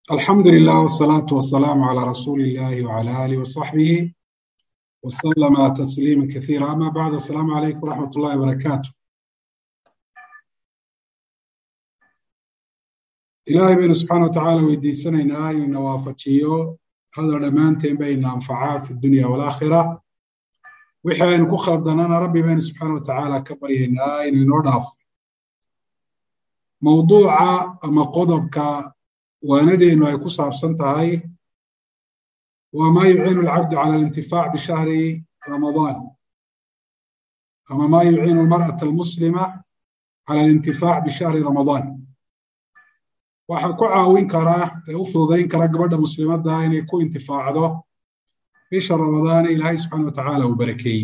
alxamdu lilah wsalaatu wasalaamu calaa rasuuli illahi wcala alih wasaxbihi wasalama tasliima kaiira ama bacd asalaamu calaykum wraxmat ullahi barakaatu ilaahay baynu subxaana wa tacaala weydiisanaynaa inuu ina waafajiyo hadal dhammaanteen bayna anfacaa fi dunya walaakhira wixii aynu ku khaldanana rabbi baynu subxaana wa tacaala ka baryaynaa inuu inoo dhaafo mawduuca ama qodobka waanadeennu ay ku saabsan tahay waa maa yuciinu alcabdu cala alintifaac bishahri ramadaan ama maa yuciinu almar'ata almuslima cala alintifaac bishahri ramadaan waxaa ku caawin karaa ee u fududayn kara gabadha muslimadda inay ku intifaacdo bisha ramadaane ilaahay subxaana wa tacaala uu barakeeyey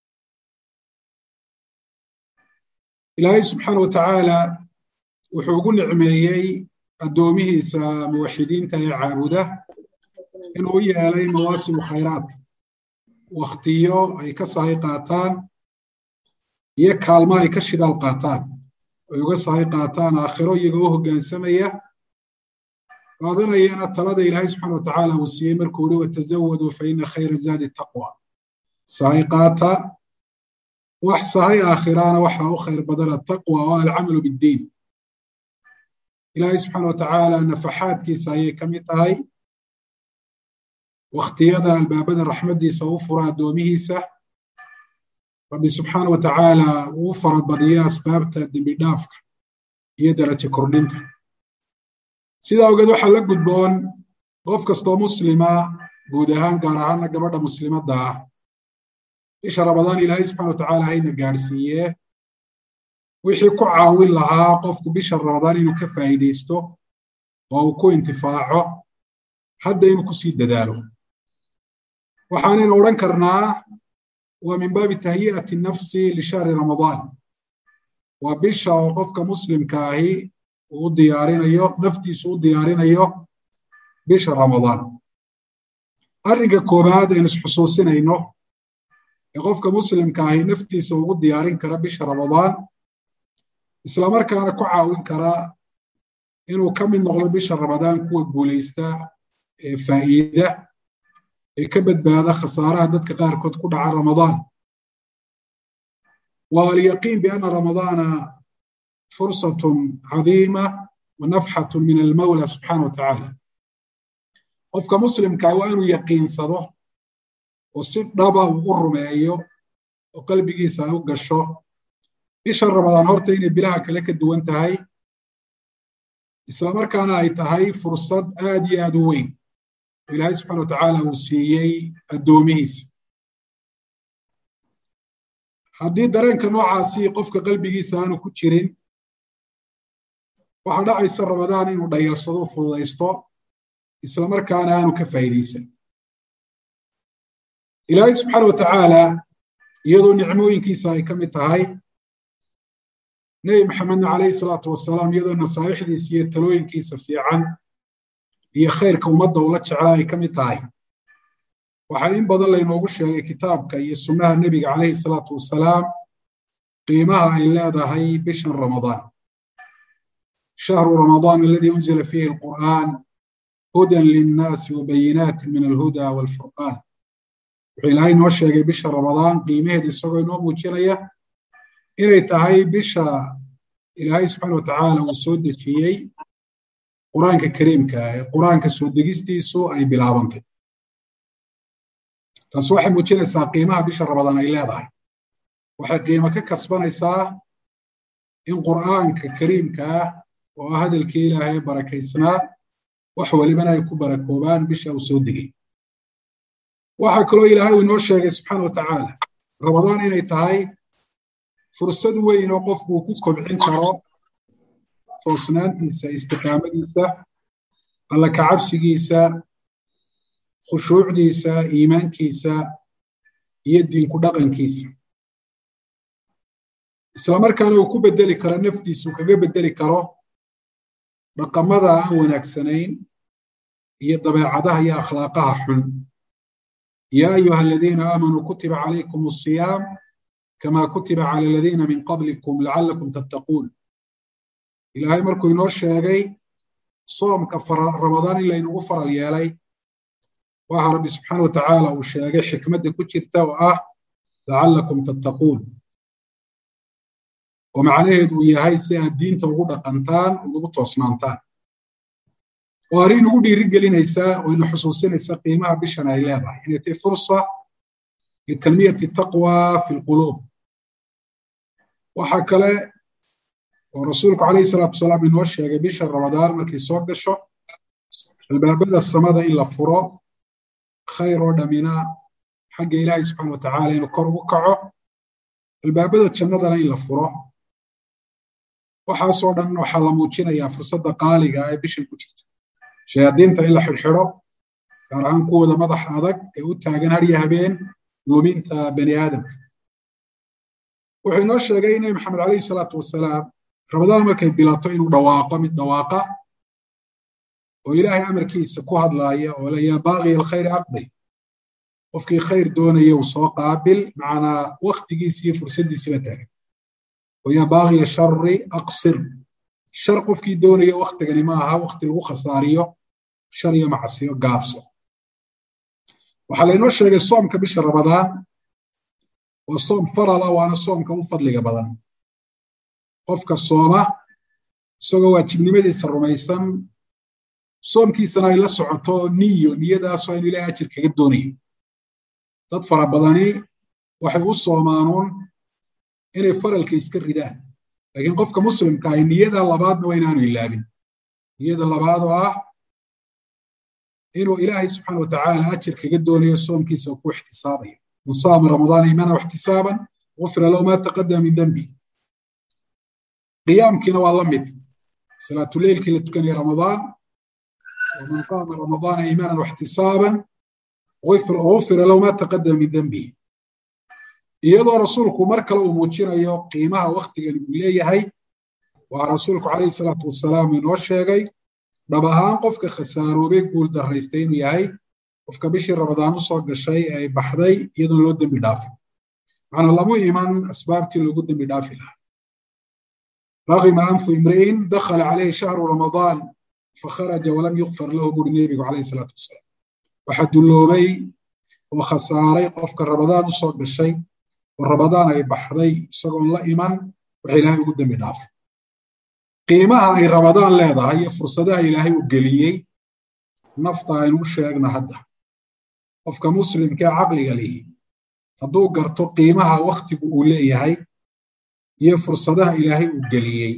ilaahay subxaana wa tacaala wuxuu ugu nicmeeyey addoomihiisa muwaxidiinta ee caabuda inuu u yeelay mawaasimu khayraat wakhtiyo ay ka sahay qaataan iyo kaalmo ay ka shidaal qaataan ay uga sahay qaataan aakhiro iyagoo u hoggaansamaya qaadanayana talada ilaahay subxana wa tacaala uu siiyey markuu uri watazawaduu fa ina khayra zaadi taqwa sahay qaata wax sahay aakhiraana waxaa u khayr badana taqwa oo alcamalu biddiin ilaahay subxaana wa tacaala nafaxaadkiisa ayay ka mid tahay wakhtiyada albaabada raxmaddiisa u fura addoomihiisa rabbi subxaana wa tacaala uu farabadiyo asbaabta dembi dhaafka iyo darajo kordhinta sidaa ogeed waxaa la gudboon qof kastoo muslima guud ahaan gaar ahaanna gabadha muslimadda ah bisha ramadaan ilaahay subxana wa tacaala hayna gaadhsiiye wixii ku caawin lahaa qofku bisha ramadaan inuu ka faa'iidaysto oo uu ku intifaaco hadda inuu kusii dadaalo waxaanaynu odhan karnaa waa min baabi tahyi'ati nafsi lishahri ramadaan waa bisha oo qofka muslimka ahi uu u diyaarinayo naftiisu u diyaarinayo bisha ramadaan arrinka koowaad aynu isxusuusinayno ee qofka muslimka ahi naftiisa ugu diyaarin kara bisha ramadaan islamarkaana ku caawin kara inuu ka mid noqdo bisha ramadaan kuwa guulaysta ee faa'iida ee ka badbaada khasaaraha dadka qaarkood ku dhaca ramadaan waa alyaqiin bianna ramadaana fursatun cadiima wa nafxatun min almawla subxaana wa tacaala qofka muslimkaa waa inuu yaqiinsado oo si dhaba uu u rumeeyo oo qalbigiisa ay u gasho bisha ramadaan horta inay bilaha kale ka duwan tahay islamarkaana ay tahay fursad aad iyo aad u weyn oo ilaahay subxana wa tacaala uu siiyey addoomihiisa haddii dareenka noocaasi qofka qalbigiisa aanu ku jirin waxaa dhacaysa ramadaan inuu dhayalsado u fududaysto islamarkaana aanu ka faa'iidaysan ilaahay subxaana wa tacaala iyadoo nicmooyinkiisa ay ka mid tahay nebi maxamedna calayhi salaatu wasalaam iyadoo nasaaixdiisa iyo talooyinkiisa fiican iyo khayrka ummadda ula jeclaa ay ka mid tahay waxaa in badan laynoogu sheegay kitaabka iyo sunnaha nebiga calayhi salaatu wasalaam qiimaha ay leedahay bishan ramadaan shahru ramadaan aladii unzila fiihi alqur'aan hudan linnaasi wabayinaatin min alhuda waalfurqaan wuxuu ilaahay noo sheegay bisha ramadaan qiimaheeda isagoo inoo muujinaya inay tahay bisha ilaahay subxaana wa tacaala uu soo dejiyey qur-aanka kariimka ee qur-aanka soo degistiisu ay bilaabantay taas waxay muujinaysaa qiimaha bisha ramadaan ay leedahay waxay qiimo ka kasbanaysaa in qur'aanka kariimka ah oo ah hadalkii ilaahay barakaysnaa wax walibana ay ku barakoobaan bisha uu soo degay waxaa kaloo ilaahay uu inoo sheegay subxaana wa tacaala ramadaan inay tahay fursad weyn oo qofku uu ku kobcin karo toosnaantiisa istiqaamadiisa alla kacabsigiisa khushuucdiisa iimaankiisa iyo diinku dhaqankiisa islamarkaana uu ku beddeli karo naftiisa uu kaga beddeli karo dhaqamada aan wanaagsanayn iyo dabeecadaha iyo akhlaaqaha xun yaa ayuha aladiina aamanuu kutiba calaykum asiyaam kama kutiba cala aladiina min qablikum lacalakum tattaquun ilaahay markuu inoo sheegay soomka ramadaan in laynagu faral yeelay waxa rabbi subxaana wa tacaala uu sheegay xikmadda ku jirta oo ah lacallakum tattaquun oo macnaheedu uu yahay si aad diinta ugu dhaqantaan ugu toosnaantaan oo arrin ugu dhiiri gelinaysaa oo ina xusuusinaysa qiimaha bishan ay leedahay inay tahay fursa litanmiyati taqwa fi lquluub waxa kale oo rasuulku calayhi salaatu wasalaam inoo sheegay bisha ramadaan markay soo gasho albaabada samada in la furo khayr oo dhamina xagga ilaahay subxaana wa tacaala inuu kor ugu kaco albaabada jannadana in la furo waxaasoo dhan waxaa la muujinayaa fursadda qaaliga ee bishan ku jirta shayaadiinta in la xidhxidho gaar ahaan kuwooda madaxa adag ee u taagan harya habeen luminta bani aadamka wuxuu inoo sheegay nebi maxamed calayhi salaatu wasalaam ramadaan markay bilato inuu dhawaaqo mid dhawaaqa oo ilaahay amarkiisa ku hadlaaya oo le yaa baaqiya alkhayri aqbil qofkii khayr doonaya uu soo qaabil macnaa waktigiisi iyo fursaddiisiba taagan oo yaa baaqiya shari aqsir shar qofkii doonaya waktigani ma aha wakti lagu khasaariyo shar iyo macsiyo gaabso waxaa laynoo sheegay soomka bisha ramadaan waa soom farala waana soomka u fadliga badan qofka sooma isagoo waajibnimadiisa rumaysan soomkiisana ay la socoto niyo niyadaasoo inu ilahay ajir kaga doonayo dad fara badani waxay u soomaanuun inay faralka iska ridaan laakiin qofka muslimka ahi niyada labaadna waa inaanu ilaabin niyada labaad oo ah inuu ilaahay subxaana wa tacaala ajir kaga doonayo soomkiisa ku ixtisaabayo man saama ramadaana iimaana waxtisaaban gufira lahu ma taqadama min dembi qiyaamkiina waa la mid salaatuleylkii la tukanaya ramadaan waman qaama ramadaana iimaanan waxtisaaban gufira lahu ma taqadama min dembihi iyadoo rasuulku mar kale uu muujinayo qiimaha waktigan uu leeyahay waa rasuulku calayhi salaatu wasalaam inoo sheegay dhab ahaan qofka khasaaroobay guul daraystay inuu yahay qofka bishii ramadaan u soo gashay ee ay baxday iyadoon loo dembi dhaafin macnaa lamu iman asbaabtii loogu dembi dhaafi lahaa raqima anfu imri'in dakhala calayhi shahru ramadaan fakharaja walam yukfar lahu buri nebigu calayhi salaatu wasalaam waxaa dulloobay oo khasaaray qofka ramadaan u soo gashay oo ramadaan ay baxday isagoon la iman waxa ilaahay ugu dembi dhaafay qiimaha ay ramadaan leedahay iyo fursadaha ilaahay u geliyey nafta aynu u sheegna hadda qofka muslimkee caqliga lihi hadduu garto qiimaha wakhtigu uu leeyahay iyo fursadaha ilaahay uu geliyey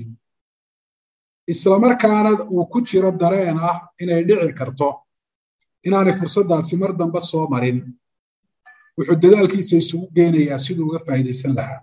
islamarkaana uu ku jiro dareen ah inay dhici karto inaanay fursaddaasi mar dambe soo marin wuxuu dadaalkiisa isugu geynayaa siduu uga faa'iidaysan lahaa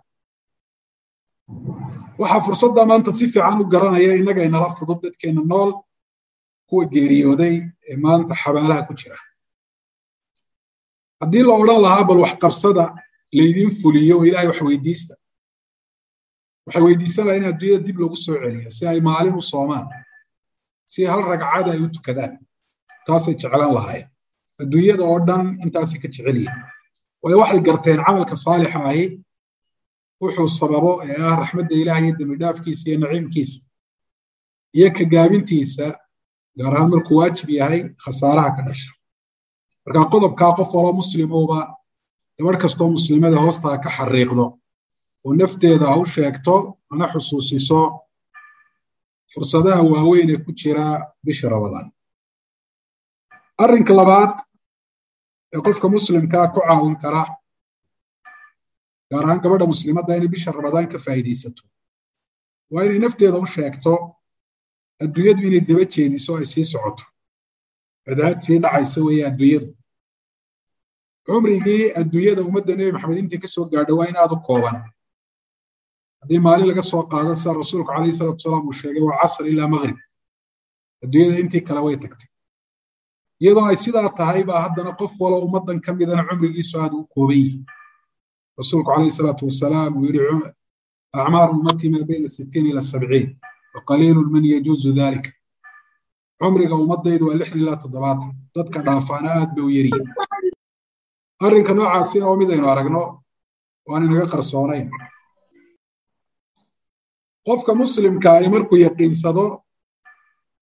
waxaa fursadda maanta si fiican u garanaya innaga inala fudud dadkeenna nool kuwa geeriyooday ee maanta xabaalaha ku jira haddii la odhan lahaa bal wax qabsada laydiin fuliyo oo ilahay wax weydiista waxay weydiisan lahaa in adduunyada dib lagu soo celiyo si ay maalin u soomaan si hal ragcada ay u tukadaan taasay jeclan lahaayeen adduunyada oo dhan intaasay ka jecel yihin waayo waxay garteen camalka saalixa ahi wuxuu sababo ee ah raxmadda ilaah iyo dembidhaafkiisa iyo naciimkiisa iyo ka gaabintiisa gaar ahaan markuu waajib yahay khasaaraha ka dhasha marka qodobkaa qof waloo muslimuuba gabadh kastoo muslimada hoostaa ka xariiqdo oo nafteeda ha u sheegto ana xusuusiso fursadaha waaweyn ee ku jira bisha ramadaan arrinka labaad ee qofka muslimkaa ku caawin kara gaar ahaan gabadha muslimadda inay bisha ramadaan ka faa'iidaysato waa inay nafteeda u sheegto adduunyadu inay daba jeediso ay sii socoto cadaad sii dhacaysa weeye adduunyadu cumrigii adduunyada ummadda nebi maxamed intii ka soo gaadha waa in aad u kooban haddii maalin laga soo qaado sida rasuulku calayhi salatu wasalaam uu sheegay waa casr ilaa maqrib adduunyada intii kale way tagtay iyadoo ay sidaa tahay baa haddana qof walo ummaddan ka midana cumrigiisu aad u kooban yihi rasuulku calayhi salaatu wasalaam uu yidhi acmaaru ummatii maa bayna sittiin ila sabciin waqaliilun man yajuuzu dalika cumriga ummaddaydu waa lixdan ilaa toddobaatan dadka dhaafaana aad bay u yaryihin arrinka noocaasina oo midaynu aragno waan inaga qarsoonayn qofka muslimka ay markuu yaqiinsado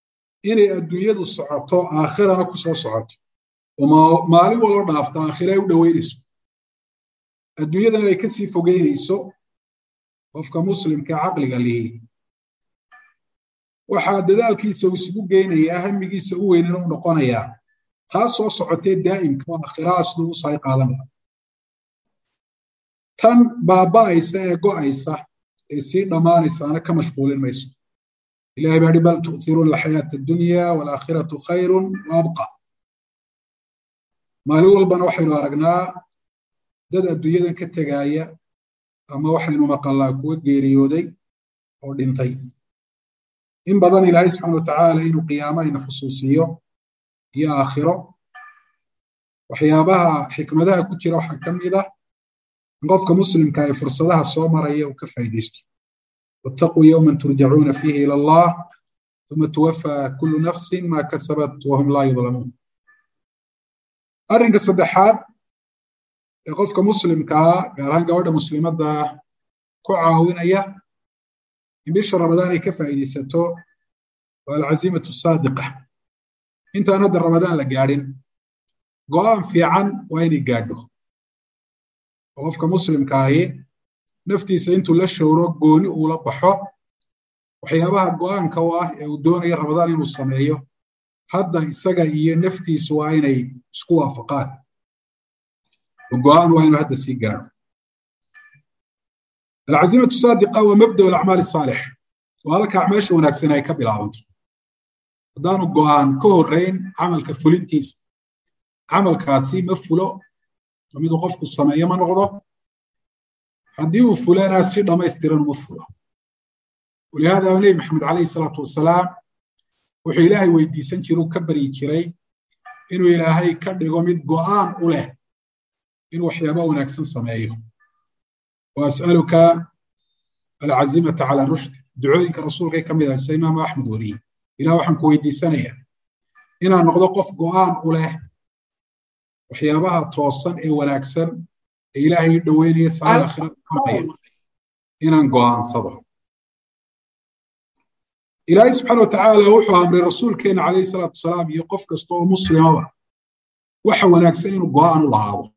inay adduunyadu socoto aakhirana ku soo socoto oo maalin waloo dhaafta aakhira ay u dhoweynayso adduunyadana ay kasii fogeynayso qofka muslimka caqliga lihi waxaa dadaalkiisa uu isugu geynayaa hamigiisa u weynana u noqonayaa taas soo socotee daa'imka oo aakhiraha siduu u sahay qaadanaya tan baaba'aysa ee go'aysa ee sii dhammaanaysaana ka mashquulin mayso ilahay baa hi bal tu'thiruuna alxayaata addunya waalaakhiratu khayrun wa abqa maalin walbana waxaynu aragnaa dad adduunyadan ka tegaaya ama waxaynu maqallaa kuwa geeriyooday oo dhintay in badan ilaahay subxana watacaala inuu qiyaamo aynu xusuusiyo iyo aakhiro waxyaabaha xikmadaha ku jira waxaa ka mid ah in qofka muslimka ay fursadaha soo maraya uu ka faa'iidaysto wattaquu yowman turjacuuna fiihi ila allah uma tuwafaa kullu nafsin ma kasabat wahum laa yudlamuun arrinka saddexaad ee qofka muslimkaa gaar ahaan gabadha muslimadda ku caawinaya in bisha ramadaan ay ka faa'iidaysato waa alcazimatu saadiqa intaan hadda ramadaan la gaadhin go'aan fiican waa inay gaadho oo qofka muslimka ahi naftiisa intuu la showro gooni uu la baxo waxyaabaha go'aanka u ah ee uu doonayo ramadaan inuu sameeyo hadda isaga iyo naftiisu waa inay isku waafaqaan oo go'aan waa inuu hadda sii gaadho alcazimatu saadiqa waa mabda alacmaal asaalix oo halka acmaasha wanaagsan ay ka bilaabanto haddaanu go'aan ka horrayn camalka fulintiisa camalkaasi ma fulo oo miduu qofku sameeyo ma noqdo haddii uu fulana si dhammaystiran uma fulo walihaada nebi maxamed calayhi salaatu wasalaam wuxuu ilaahay weydiisan jiray uu ka baryi jiray inuu ilaahay ka dhigo mid go'aan u leh inuu waxyaaba wanaagsan sameeyo وأسألك العزيمة على الرشد دعوينك رسولك كم إذا الإمام أحمد ولي إلى وحن كويدي سنة إنا نقضى قف قوان أوله وحيابها توصن إيه ونكسر إلهي دويني سعى آخر إنا قوان صبر إلهي سبحانه وتعالى وحو أمر الرسول كان عليه الصلاة والسلام يقف كستو مسلم وحو ونكسر إنه قوان الله هذا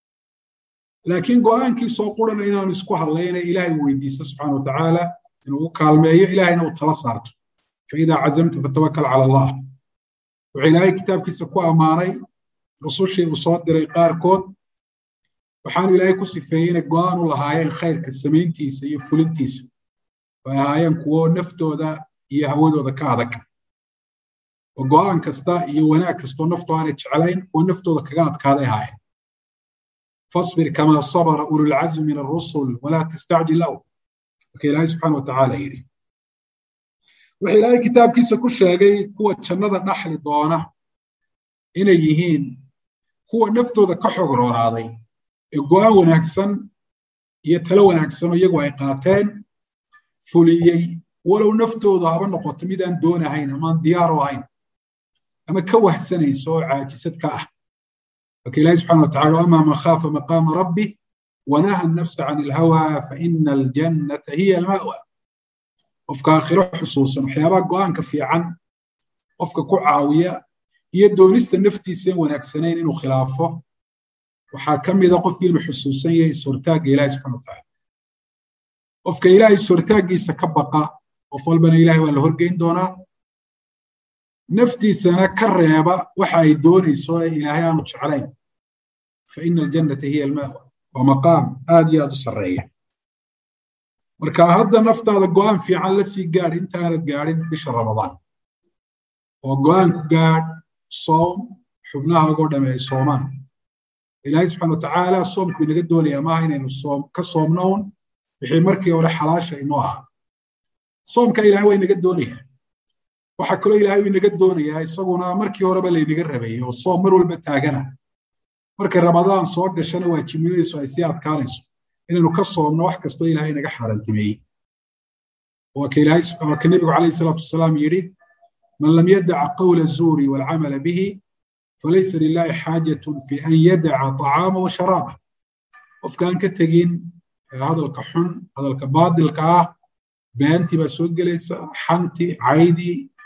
laakiin go'aankii soo qurana inaanu isku hadlayna ilaahay weydiisto subxaana watacaala inuu u kaalmeeyo ilaahayna uu tala saarto faidaa cazamta fatawakal cala allah wuxuu ilaahay kitaabkiisa ku ammaanay rusushii uu soo diray qaarkood waxaanu ilaahay ku sifeeyey inay go'aan u lahaayeen khayrka samayntiisa iyo fulintiisa ay ahaayeen kuwo naftooda iyo hawadooda ka adag oo go'aan kasta iyo wanaag kastoo naftoo aanay jeclayn kuwo naftooda kaga adkaaday ahaayeen فاصبر كما صبر أولو العزم من الرسل ولا تستعجل له وكي إلهي سبحانه وتعالى يري وحي إلهي كتاب كيسا كل شيء كوة جنة نحل دوانة إنا يهين كوة نفتو ذا كحق روراضي إقوى ونكسن يتلو ونكسن ويقوى إقاتين فوليي ولو نفتو ذا هبن نقوت ميدان دون هين أمان ديارو هين أما كوه سنة يسوع عاكسة كأه لكن الله سبحانه وتعالى أما من خاف مقام ربه ونهى النفس عن الهوى فإن الجنة هي المأوى qofka aakhiro xusuusan waxyaabaha go'aanka fiican qofka ku caawiya iyo doonista naftiisa in wanaagsanayn inuu khilaafo waxaa ka mida qofkii inuu xusuusan yahay sortaagga ilaahi subxana watacaala qofka ilaahay sortaaggiisa ka baqa qof walbana ilahay waa la horgeyn doonaa naftiisana ka reeba waxa ay doonayso ee ilaahay aanu jeclayn fa ina aljannata hiya almaawa waa maqaam aad iyo aad u sarreeya marka hadda naftaada go'aan fiican la sii gaadh intaanad gaadhin bisha ramadaan oo go'aanku gaadh soom xubnahaagoo dhamme ay soomaan ilaahay subxana watacaala soomku inaga doonayaa maaha inaynu soom ka soomno un wixii markii hore xalaasha inoo ahaa soomka ilahay waa inaga doonayaa waxaa kaloo ilaahay uu inaga doonayaa isaguna markii horeba laynaga rabayay oo soom mar walba taagana markay ramadaan soo gashana waajibnimadaysu ay sii adkaanayso inaynu ka soomno wax kastoo ilaahay naga xaaraantimeeyey waa ka ilaahay waa ka nebigu calayhi salaatu wasalaam yidhi man lam yadaca qawla zuuri waalcamala bihi falaysa lilahi xaajatun fi an yadaca طacaama wa sharaaba qofkaan ka tegin hadalka xun hadalka baadilka ah beentii baa soo gelaysa xantii caydii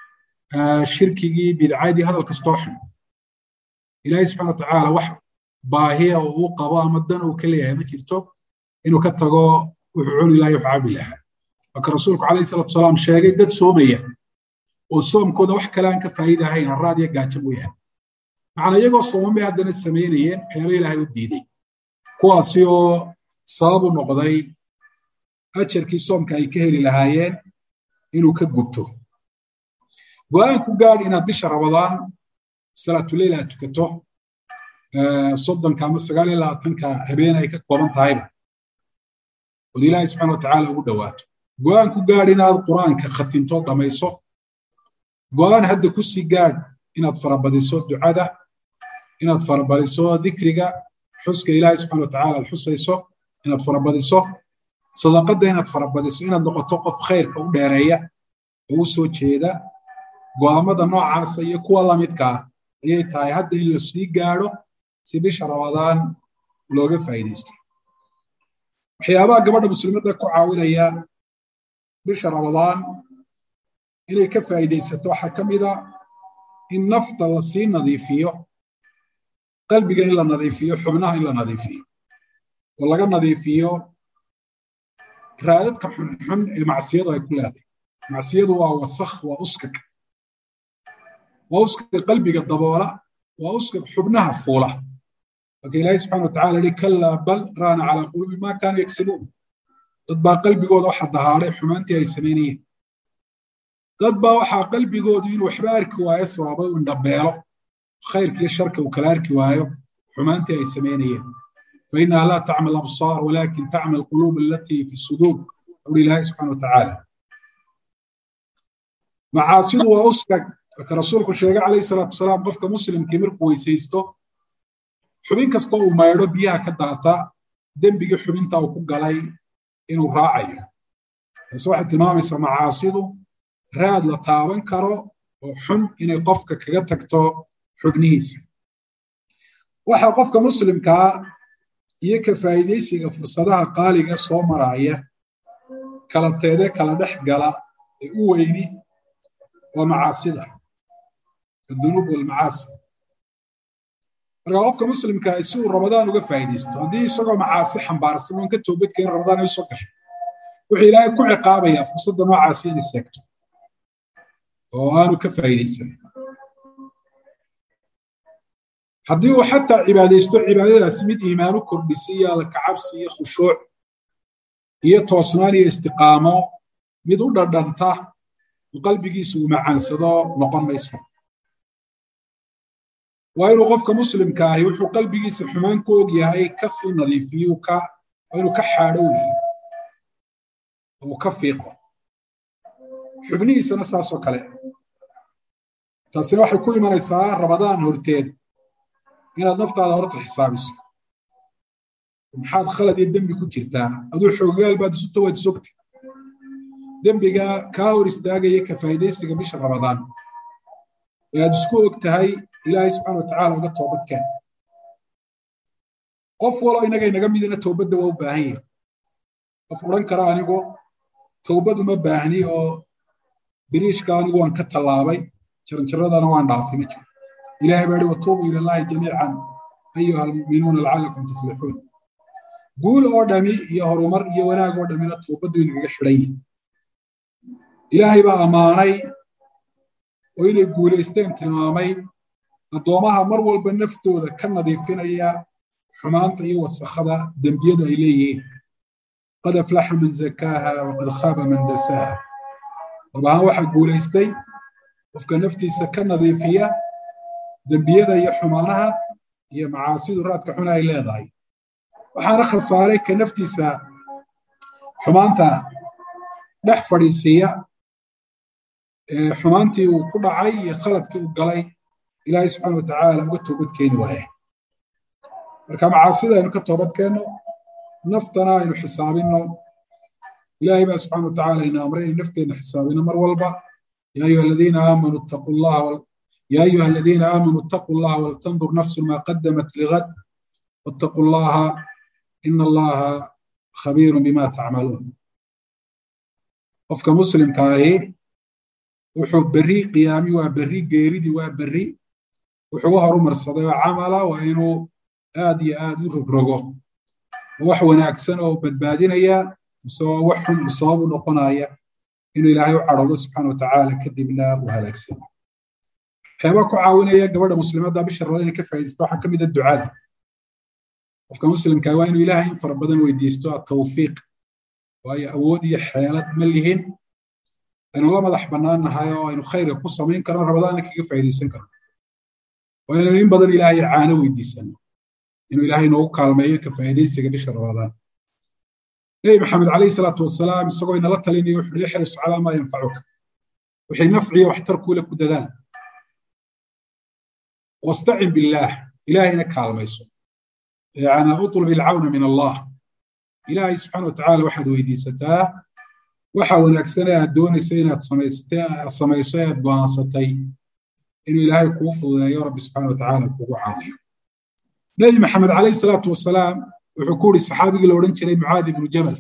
shirkigii bidcadii hadal kastoo xun ilaahay subxana watacaala wax baahiya oo uu qabo ama dan uu ka leeyahay ma jirto inuu ka tago wuxuu cuni lahay wuxuu cabi lahaa marka rasuulku calayhi salatu wasalaam sheegay dad soomaya oo soomkooda wax kale aan ka faa'iida ahayn harraad iyo gaajo mooyaane macnaa iyagoo sooman bay haddana samaynayeen waxyaaba ilaahay u diiday kuwaasi oo sabab u noqday ajarkii soomka ay ka heli lahaayeen inuu ka gubto go-aan ku gaadh inaad bisha rabadaan salaatuleyl aad tukato soddonka ama sagaal iyo labaatanka habeen ay ka kooban tahayba ood ilaahay subxana watacaala ugu dhowaato go-aan ku gaadh inaad qur-aanka khatinto dhamayso go-aan hadda ku sii gaadh inaad farabadiso ducada inaad farabadiso dikriga xuska ilaahay subxana watacaala aad xusayso inaad farabadiso sadaqadda inaad farabadiso inaad noqoto qof khayrka u dheereeya oo u soo jeeda go'aamada noocaasa iyo kuwa lamidka ah ayay tahay hadda in la sii gaadho si bisha rabadaan looga faa'iidaysto waxyaabaha gabadha muslimadda ku caawinaya bisha rabadaan inay ka faa'iidaysato waxaa ka mid a in nafta la sii nadiifiyo qalbiga in la nadiifiyo xubnaha in la nadiifiyo oo laga nadiifiyo raadadka xunxun ee macsiyadu ay ku leedahay macsiyadu waa wasakh waa uskag waa uskag qalbiga daboola waa uskag xubnaha fuula marka ilaahay subxana watacala yihi kallaa bal raana calaa quluubi ma kaanu yagsibuun dad baa qalbigooda waxa dahaaray xumaantii ay samaynayeen dad baa waxaa qalbigoodu inuu waxba arki waayo sababay u indhabeelo khayrkiiyo sharka uu kala arki waayo xumaantii ay samaynayeen fainaha laa tacma absaar walakin tacma alquluub alatii fi suduur uri ilaahay subxana watacaala macaasidu waa uskag marka rasuulku sheegay calayhi salaatu wasalaam qofka muslimkii markuu weysaysto xubin kastoo uu maydho biyaha ka daata dembigii xubinta uu ku galay inuu raacayo taasi waxay tilmaamaysaa macaasidu raad la taaban karo oo xun inay qofka kaga tagto xubnihiisa waxa qofka muslimkaa iyo ka faa'iidaysiga fursadaha qaaliga soo maraaya kala teede kala dhex gala ee u weyni waa macaasida adunuub walmacaasi marka qofka muslimkaa si uu ramadaan uga faa'iidaysto haddii isagoo macaasi xambaarsan oon ka toobadkeeni ramadaan ay soo gasho wuxuu ilaahay ku ciqaabayaa fursadda noocaasi inay seegto oo aanu ka faa'iidaysan haddii uu xataa cibaadaysto cibaadadaasi mid iimaanu kordhisay iyo alkacabsi iyo khushuuc iyo toosnaan iyo istiqaamo mid u dhadhanta oo qalbigiisu uu macaansado noqon mayso waa inuu qofka muslimka ahi wuxuu qalbigiisa xumaan ku og yahay ka sii nadiifiyo waa inuu ka xaadho weeye oo ka fiiqo xubnihiisana saasoo kale taasina waxay ku imanaysaa rabadaan horteed inaad naftaada horta xisaabiso maxaad khalad iyo dembi ku jirtaa aduu xoogaal baad isuta waad sogta dembiga kaa hor istaagaya ka faa'iidaysiga bisha rabadaan ee aad isku og tahay ilaahay subxana watacaala uga toobadkeen qof walo inaga inaga midina towbadda waa u baahan yahi qof odhan kara anigu towbad uma baahni oo biriishka anigu waan ka tallaabay jaranjaradana waan dhaafay ma jiro ilahay baa ihi watuubuu ila allahi jamiican ayuha almu'minuuna lacalakum tuflixuun guul oo dhami iyo horumar iyo wanaag oo dhamina toobaddu inagaga xidhan yihin ilaahay baa ammaanay oo inay guulaysteen tilmaamay addoomaha mar walba naftooda ka nadiifinaya xumaanta iyo wasakhada dembiyadu ay leeyihiin qad aflaxa man zakaaha waqad khaaba man dasaaha dabahaan waxaa guulaystay qofka naftiisa ka nadiifiya dembiyada iyo xumaanaha iyo macaasidu raadka xuna ay leedahay waxaana khasaaray ka naftiisa xumaanta dhex fadhiisiiya xumaantii uu ku dhacay iyo khaladkii uu galay ilaahay subxaana watacaala uga toobad keeni waaye marka macaasida aynu ka toobad keenno naftana aynu xisaabinno ilaahay baa subxana watacaala ina amray aynu nafteenna xisaabinno mar walba yaa ayuha aladiina aamanuu ittaquu llaha يا أيها الذين آمنوا اتقوا الله ولتنظر نفس ما قدمت لغد واتقوا الله إن الله خبير بما تعملون qofka muslimka ahi wuxuu berri qiyaami waa berri geeridii waa berri wuxuu u horumarsaday oo camala waa inuu aad iyo aad u rogrogo wax wanaagsan oo badbaadinaya mise waa wax xun sabab u noqonaya inuu ilaahay u cadhoodo subxaana watacaala kadibna uu halaagsano waxyaabaa ku caawinaya gabadha muslimadda bisha rabada inay ka faa'iidaysto waxaa ka mid a ducada qofka muslimka waa inuu ilaahay in fara badan weydiisto atawfiiq waayo awood iyo xeelad ma lihin aynu la madax bannaan nahay oo aynu khayrka ku samayn karno rabadaanna kaga faa'iidaysan karno waa inaynu in badan ilaahay caano weydiisano inuu ilaahay noogu kaalmeeyo ka faa'iidaysiga bisha rabadaan nebi maxamed calayhi salaatu wasalaam isagoo inala talinaya wuxuu hi ixris calaa maa yanfacuka wixii nafciyo waxtar kuule ku dadaal wastacin billaah ilaahayna kaalmayso yani utlub ilcawna min allah ilaahay subxaana watacaala waxaad weydiisataa waxa wanaagsane aad doonaysa inaad samayso ee aad go'aansatay inuu ilaahay kuu fududeeyo rabbi subxaana watacaala kugu caawiyo nebi maxamed calayhi salaatu wasalaam wuxuu ku yidhi saxaabigii la odhan jiray mucaad ibnu jabal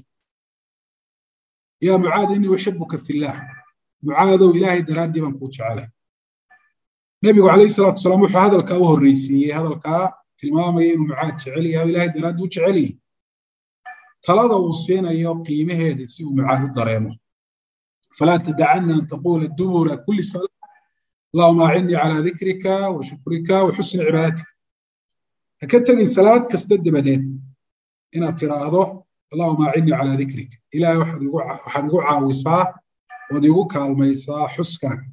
yaa mucaad inii uxibuka fillaah mucaadow ilaahay daraaddii baan kuu jecelay nebigu calayhi salaatu wasalaam wuxuu hadalkaa u horreysiiyey hadalkaa tilmaamaya inuu mucaad jecel yahay ilaahay daraaddii u jecel yahay talada uu siinayo qiimaheeda si uu mucaad u dareemo falaa tadacanna an taquula dubura kulli salaa allahuma acinnii calaa dikrika wa shukrika wa xusni cibaadatika ha ka tegin salaad kasta dabadeed inaad tidhaahdo allahuma acinnii calaa dikrika ilaahay waxaad igu caawisaa ood igu kaalmaysaa xuskaaga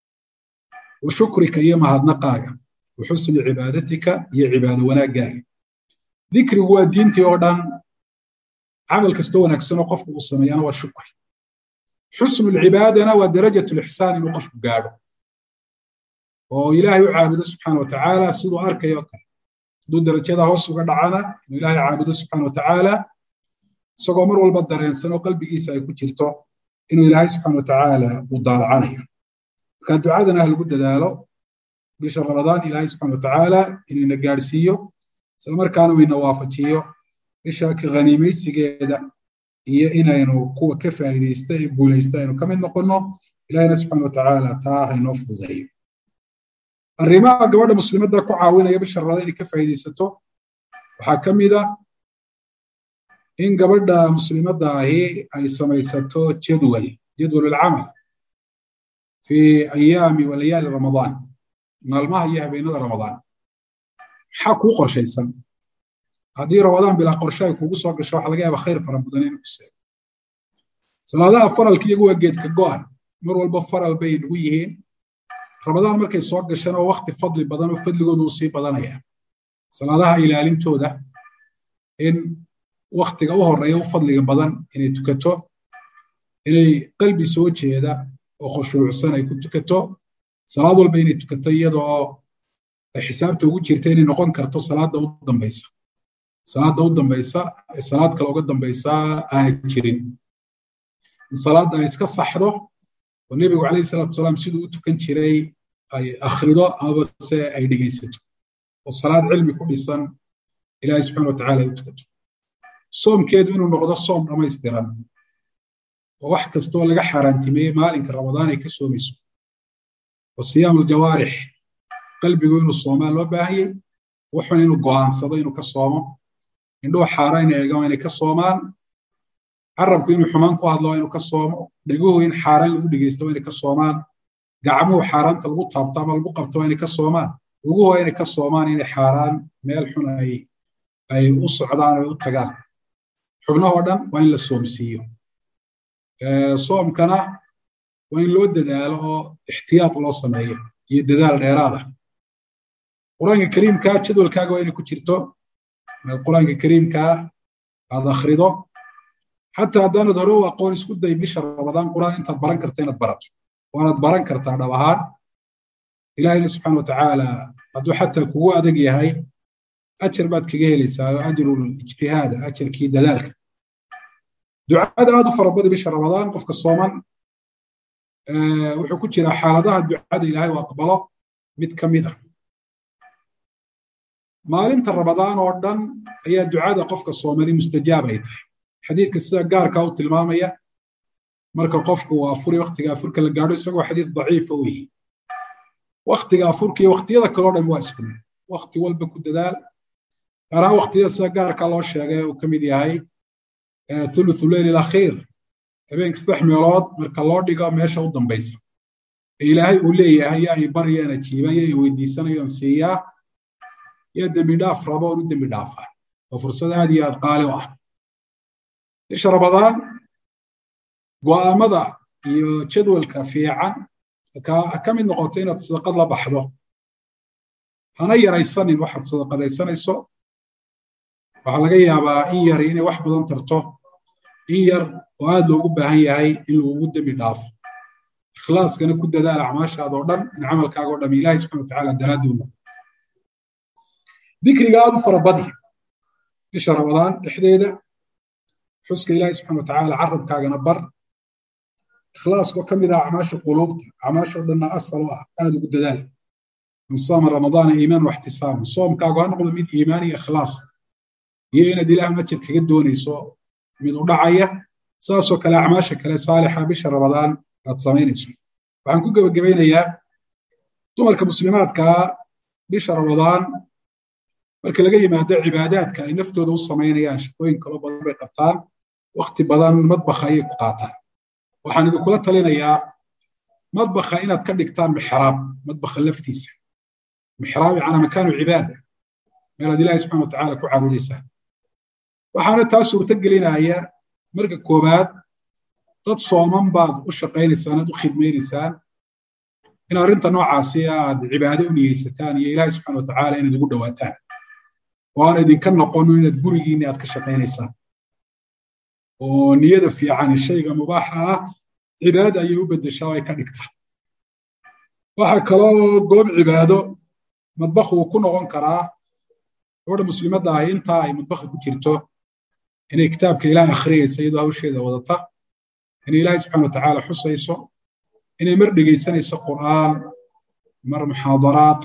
wa shukrika iyo mahadnaqaaga wa xusni cibaadatika iyo cibaado wanaaggaaga dikrigu waa diintii oo dhan camal kastoo wanaagsan oo qofku uu sameeyana waa shukri xusnu lcibaadana waa darajat lixsaan inuu qofku gaadho oo ilaahay u caabudo subxaana watacaala siduu arkayo kale hadduu darajada hoos uga dhacana inuu ilaahay caabudo subxaana watacaala isagoo mar walba dareensan oo qalbigiisa ay ku jirto inuu ilaahay subxaana watacaala uu daalacanayo marka ducadana ha lagu dadaalo bisha ramadaan ilaahay subxaana watacaala inuu ina gaadhsiiyo islamarkaana uu ina waafajiyo bisha ka khaniimaysigeeda iyo inaynu kuwa ka faa'iidaysta ee guulaysta aynu ka mid noqonno ilaahina subxaana watacaala taa haynoo fududeeyo arrimaha gabadha muslimadda ku caawinaya bisha ramadaan inay ka faa'iidaysato waxaa ka mid a in gabadha muslimadda ahi ay samaysato jadwal jadwal alcamal fi ayaami wa layaali ramadaan maalmaha iyo habeenada ramadaan maxaa kuu qorshaysan haddii ramadaan bilaa qorshe ay kugu soo gasho waxa laga yaaba khayr fara badan inuu ku seego salaadaha faralka iyagu waa geedka go'an mar walba faral bay nagu yihiin ramadaan markay soo gashana waa wakti fadli badan oo fadligoodu uu sii badanaya salaadaha ilaalintooda in waktiga u horeeya u fadliga badan inay tukato inay qalbi soo jeeda oo khushuucsan ay ku tukato salaad walba inay tukato iyadoo ay xisaabta ugu jirta inay noqon karto salaadda u dambaysa salaadda u dambaysa ee salaad kale uga dambaysa aanay jirin in salaadda ay iska saxdo oo nebigu calayhi salaatu wasalaam siduu u tukan jiray ay akhrido amaba se ay dhegaysato oo salaad cilmi ku dhisan ilaahay subxana watacaala ay u tukato soomkeedu inuu noqdo soom dhammaystiran oo wax kastoo laga xaaraantimeeyey maalinka ramadaan ay ka soomayso oo siyaamu aljawaarix qalbigu inuu soomaa loo baahanyey wuxuna inuu go'aansado inuu ka soomo indhuhu xaaraan eegaan inay ka soomaan carabku inuu xumaan ku hadlo inuu ka soomo dheguhu in xaaraan lagu dhegeysto inay ka soomaan gacmuhu xaaraanta lagu taabto ama lagu qabto inay ka soomaan luguhu inay ka soomaan inay xaaraan meel xun ay ay u socdaan oo u tagaan xubnahoo dhan waa in la soomsiiyo soomkana waa in loo dadaalo oo ixtiyaad loo sameeyo iyo dadaal dheeraada qur-aanka kariimkaa jadwalkaaga waa inay ku jirto inaad qur-aanka kariimkaa aad akhrido xataa haddaanad hore u aqoon isku day bisha ramadaan qur-aan intaad baran karta inaad barato waanaad baran kartaa dhab ahaan ilaahina subxaana watacaala hadduu xataa kugu adag yahay ajar baad kaga helaysaa oo ajrul ijtihaada ajarkii dadaalka ducada aad u farabada bisha ramadaan qofka sooman wuxuu ku jiraa xaaladaha ducada ilaahay u aqbalo mid ka mid ah maalinta ramadaan oo dhan ayaa ducada qofka soomani mustajaab ay tahay xadiidka sida gaarka u tilmaamaya marka qofku uu afuri waktiga afurka la gaadho isagoo xadiid daciifa weeye waktiga afurka iyo waktiyada kaleo dhan waa isku mid wakti walba ku dadaal gaar ahaan waktiyada sida gaarka loo sheegay uu ka mid yahay thuluthu leyl alakhiir habeenka saddex meelood marka loo dhigo meesha u dambaysa ee ilaahay uu leeyahay yaa i baryaen ajiiba yaa i weydiisanayoon siiyaa yaa dembi dhaaf rabo oon u dembi dhaafaa oo fursad aad iyo aad qaali u ah bisha ramadaan go'aamada iyo jadwalka fiican ka mid noqoto inaad sadaqad la baxdo hana yaraysanin waxaad sadaqadaysanayso waxaa laga yaabaa in yari inay wax badan tarto in yar oo aad loogu baahan yahay in lagugu dembi dhaafo ikhlaaskana ku dadaal acmaashaada oo dhan in camalkaaga o dham ilahi subxana watacaala daraadduuna dikriga aad u farabadi bisha ramadaan dhexdeeda xuska ilaahi subxana watacaala carabkaagana bar ikhlaaskoo ka mid ah acmaasha quluubta acmaasha o dhanna asal u ah aad ugu dadaal man saama ramadaana iimaan waxtisaaman soomkaagu ha noqdo mid iimaan iyo ikhlaas iyo inaad ilaahun ajar kaga doonayso mid u dhacaya saasoo kale acmaasha kale saalixa bisha ramadaan aad samaynayso waxaan ku gebagabaynayaa dumarka muslimaadkaa bisha ramadaan marka laga yimaado cibaadaadka ay naftooda u samaynayaan shaqooyin kaloo badan bay qabtaan wakti badan madbakha ayay ku qaataan waxaan idinkula talinayaa madbakha inaad ka dhigtaan mixraab madbakha laftiisa mixraab yacnaa makaanu cibaada meelaad ilaahi subxana watacaala ku caabudaysaan waxaana taa suurto gelinaya marka koowaad dad sooman baad u shaqaynaysaan aad u khidmaynaysaan in arrinta noocaasi aad cibaado u niyeysataan iyo ilaahi subxana watacaala inaad ugu dhowaataan oo aan idinka noqono inaad gurigiinni aad ka shaqaynaysaan oo niyada fiicani shayga mubaaxa ah cibaada ayay u beddeshaa oo ay ka dhigtaa waxaa kaloo goob cibaado madbakh uu ku noqon karaa gabadha muslimadda ahi intaa ay madbakha ku jirto inay kitaabka ilaah akhriyaysa iyadoo hawsheeda wadata inay ilaahay subxana watacaala xusayso inay mar dhegaysanayso qur'aan mar muxaadaraad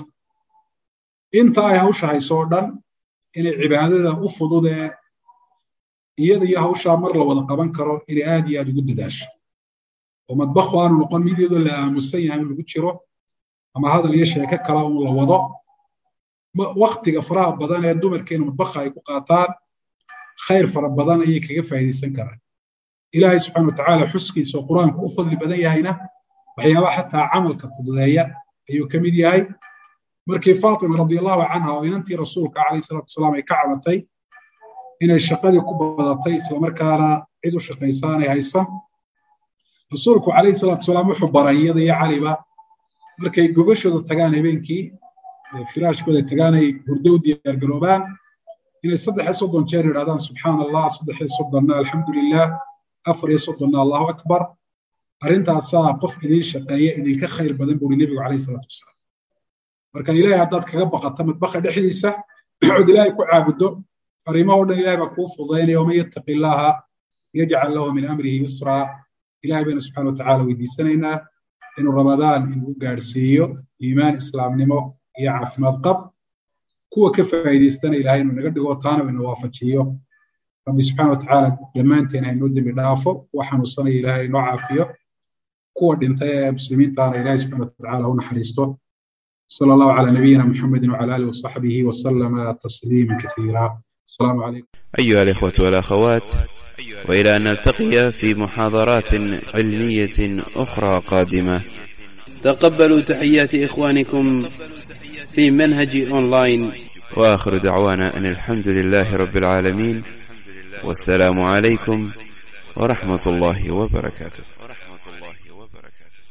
inta ay hawsha hayso oo dhan inay cibaadada u fududee iyada iyo hawshaa mar la wada qaban karo inay aad iyo aad ugu dadaasho oo madbakhu aanu noqon mid iyadoo la aamusan yahay in lagu jiro ama hadal iyo sheeko kala un la wado waktiga faraha badan ee dumarkeena madbakha ay ku qaataan khayr fara badan ayay kaga faa'iidaysan karaan ilaahay subxana watacaala xuskiisa oo qur-aanku u fadli badan yahayna waxyaabaha xataa camalka fududeeya ayuu ka mid yahay markii faatima radiallahu canha oo inantii rasuulka calayhi salatu wasalaam ay ka cabatay inay shaqadii ku badatay islamarkaana cid u shaqaysaanay haysan rasuulku calayhi salatu wasalaam wuxuu baray iyada iyo caliba markay gogashooda tagaan habeenkii firaashkooda tagaan ay hurdo u diyaargaroobaan inay saddex iyo soddon jeer yidhahdaan subxaana allah saddex iyo soddonna alxamdu lilah afar iyo soddonna allahu akbar arrintaasaa qof idiin shaqeeya idinka khayr badan buuri nebigu calayhi salaatu wasalaam marka ilaahay haddaad kaga baqato madbaqa dhexdiisa ood ilaahay ku caabuddo arrimahoo dhan ilahay baa kuu fudaynaya waman yattaqi illaaha yajcal lahu min amrihi yusraa ilahay baynu subxana watacaala weydiisanaynaa inuu ramadaan inuu gaadhsiiyo iimaan islaamnimo iyo caafimaad qab kuwa ka faa'iidaystana ilahay inuu naga dhigo taana ina waafajiyo rabbi subxana watacaala dhammaanteen haynoo dembi dhaafo kuwa xanuunsanaya ilahay inoo caafiyo kuwa dhintay ee muslimiintaana ilahay subxana watacaala u naxariisto صلى الله على نبينا محمد وعلى آله وصحبه وسلم تسليما كثيرا السلام عليكم أيها الإخوة والأخوات وإلى أن نلتقي في محاضرات علمية أخرى قادمة تقبلوا تحيات إخوانكم في منهج أونلاين وآخر دعوانا أن الحمد لله رب العالمين والسلام عليكم ورحمة الله وبركاته